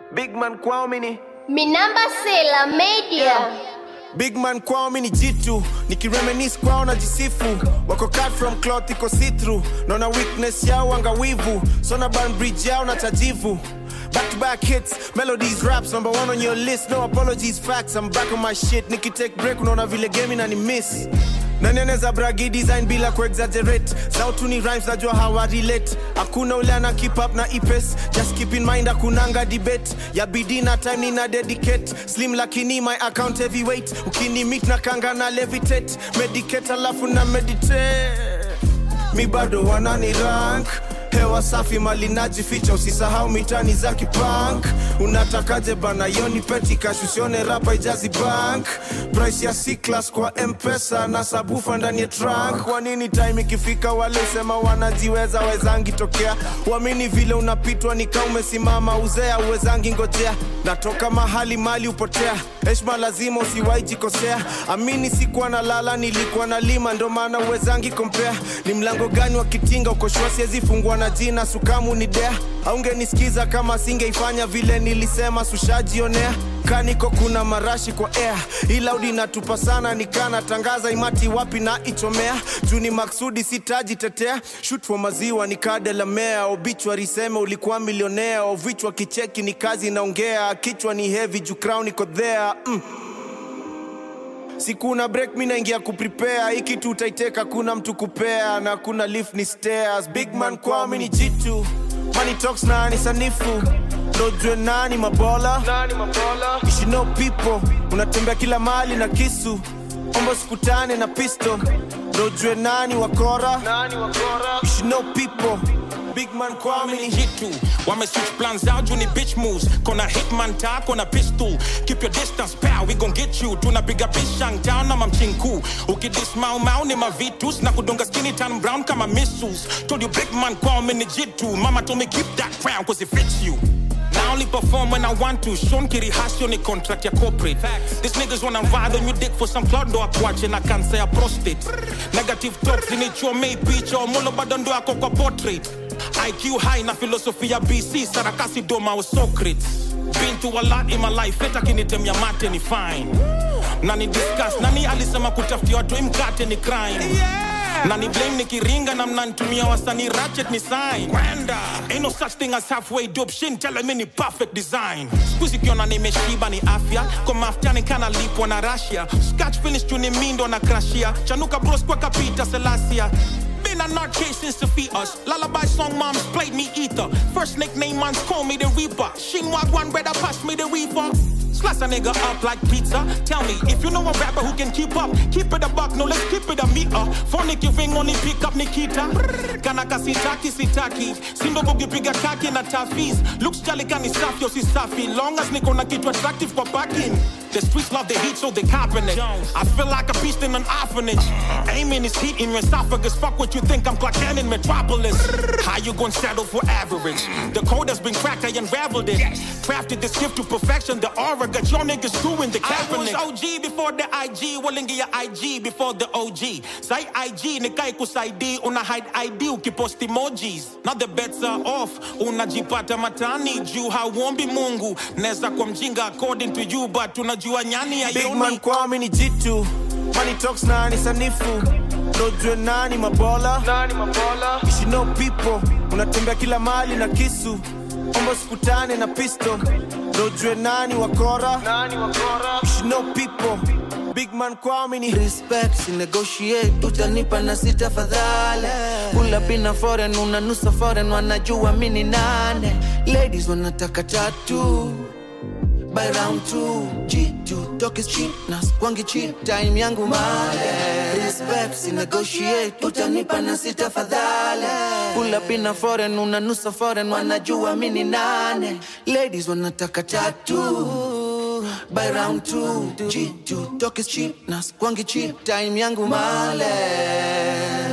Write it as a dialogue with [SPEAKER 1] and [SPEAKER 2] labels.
[SPEAKER 1] Big man kwao mini
[SPEAKER 2] Minamba Sela Media.
[SPEAKER 1] Big man kwao mini jitu nikiremenis kwao na jisifu wako cut from cloth iko see through naona weakness yao angawivu sona ban bridge yao na tajivu Back to back hits, melodies, raps, number one on your list. No apologies, facts. I'm back on my shit. Niki take break, unaona vile game na ni miss. Nani anaweza bragi design bila kuexaggerate sautu ni rhymes najua hawa relate hakuna ule ana keep up na ipes just keep in mind hakunanga debate ya bidii na time nina dedicate slim lakini my account heavyweight ukini meet na kanga na levitate medicate alafu na meditate mi bado wanani rank hewa safi mali najificha usisahau mitani za kipank unatakaje bana yoni peti kashusione rapa ijazi bank price ya c-class kwa mpesa na sabufa ndani ya trunk kwa nini time ikifika wale usema wanajiweza wezangi tokea uamini vile unapitwa nika umesimama uzea uwezangi ngojea natoka mahali mali upotea heshma lazima usiwai jikosea amini sikuwa na lala nilikuwa na lima ndo maana uwezangi kompea ni mlango gani wa kitinga ukoshua siwezi fungua na jina sukamu ni dea aungenisikiza kama singeifanya vile nilisema sushajionea kaniko kuna marashi kwa air ilaudi natupa sana nikana tangaza imati wapi na ichomea juu ni maksudi sitajitetea shut for maziwa nikadelamea obichwa seme ulikuwa milionea ovichwa kicheki ni kazi inaongea kichwa ni heavy juu crown iko there mm sikuna break mi naingia kuprepare hii kitu utaiteka kuna mtu kupea na kuna lift ni stairs big man kwao mi ni jitu money talks na ni sanifu ndojue nani mabola You should know people unatembea kila mali na kisu ombo sikutane na pisto ndojue nani wakora You should know people big man kwao mi ni
[SPEAKER 3] jitu wame switch plans out juu ni bitch moves kona hitman ta kona pistol keep your distance pal we gon get you tunapiga bishang town na mamchinku ukidis mau mau ni mavitus na kudonga skinny tan brown kama missiles told you big man kwao mini jitu mama told me keep that crown cause it fits you I only perform when I want to. Sean Kiri Hasio ni contract ya corporate. These niggas wanna ride on your dick for some cloud ndo akuache na kansa ya prostate. Negative talks zinichomei picha omolo bado ndo yako kwa portrait. IQ high na philosophy ya BC sarakasi doma wa Socrates. Been through a lot in my life, hata kinitemia mate ni fine. Nani discuss, nani alisema kutafutia watu mkate ni crime. Nani blame nikiringa na mnanitumia wasanii ratchet ni sign. Kwenda. Ain't no such thing as halfway dope shin tell me ni perfect design. Squeezy kiona nimeshiba ni afya. Kwa maftani kana lipwa na Russia. Scratch finish tu ni mindo na crashia. Chanuka bros kwa kapita Selassia. Been a nut case since the fetus. Lullaby song moms played me ether. First nickname mans call me the Reaper. Shinwag one brother pass me the reefer. Slice a nigga up like pizza. Tell me if you know a rapper who can keep up. Keep it a buck, no let's keep it a meter. Phonic you ring only pick up Nikita. Kanaka sitaki sitaki. Simba bugi piga kaki na tafis. Looks jolly kani safi yo si safi. Long as niko na kitu attractive kwa backing. The streets love the heat so they copping it. I feel like a beast in an orphanage. Aiming is heat in your esophagus. Fuck what you think I'm Clark Kent in Metropolis. How you gonna settle for average? The code has been cracked, I unraveled it. Crafted this gift to perfection. The aura got your niggas doing the Kaepernick. I was OG before the IG. Walingi ya IG before the OG. Say IG nikai kusaidi. Una hide ID ukipost emojis. Now the bets are off. Unajipata matani juu hauombi Mungu. Neza kwa mjinga according to you but unajua nyani ya
[SPEAKER 1] big man kwao mi ni jitu money talks na ni sanifu ndojue nani mabola You should know people unatembea kila mali na kisu ombo sikutane na pisto ndojue nani wakora You should know people big man kwao mi ni
[SPEAKER 4] respect si negotiate utanipa na sita fadhale pula pina foreign unanusa foreign wanajua mini nane ladies wanataka tatu by round two G2 talk is cheap na kwangi cheap time yangu male respect si negotiate utanipa na sita fadhale pula pina foreign unanusa foreign wanajua mini nane ladies wanataka tatu by round two G2 talk is cheap na kwangi cheap time yangu male